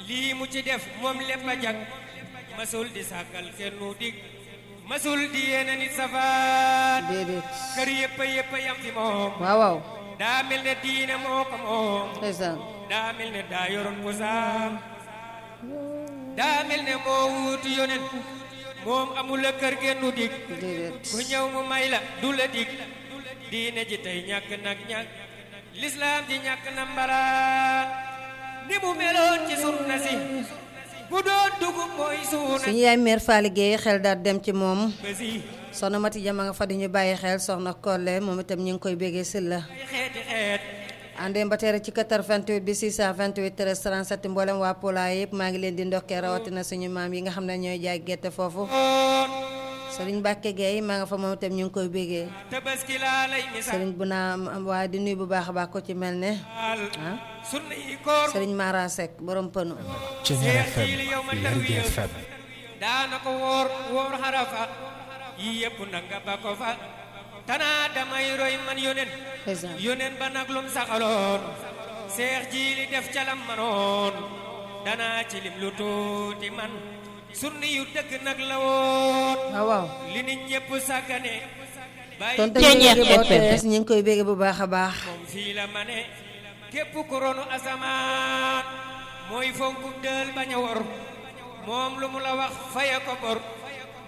lii mu ci def moom lépp a jag masul di sàkkal kenn nu dig masul di yéene nit safaat déedéet kër yëpp a yëpp a yam fi moom waaw waaw daa mel ne diine moo ko moom ndeysaan daa mel ne daa yoroon ko saam daa mel ne moo wuutu yonen moom amul a kër genn nu dig déedéet ku ñëw mu may la du la dig diine ji tey ñàkk nag ñàkk lislaam ji ñàkk na mbaraan ni mu meloon ci sunna si bu doon dugub mooy suuna suñu yaay mère Faly Gueye xel daal dem ci moom basi soxna Mati Jama nga fa di ñu bàyyi xel soxna Kolle moom itam ñu ngi koy béggee si la ay xeeti xeet àndee ba tere ci 88 bi 628 13 37 mboolem waa Pola yëpp maa ngi leen di ndokkee rawatina suñu maam yi nga xam ne ñooy jaay gerte foofu oon Serigne Mbacke Gueye maa nga fa moom itam ñu ngi koy béggee tabaski laa lay misaal Serigne bu naa waaye di nuyu bu baax a baax ko ci mel ne ah sunna yi koor Serigne Mara Seck borom pënu Junior Seex FM jiili yow ma Lergui tarwiya FM daana ko woor woor xarafa yi yëpp nag nga ba ko fa tanaa damay roy man yonen ndeysaan yonen ba nag lum saxaloon seex jiili def calam manoon danaa ci lim lu tuuti man sunni yu dëgg nag la woon waaw waaw li nit ñëpp sàggane bàyyi tonton ñu ngi boo tees ñu ngi koy bégge bu baax a baax moom fii la ma ne képp ku ronu asamaan mooy fonku dël bañ a wor moom lu mu la wax faye ko bor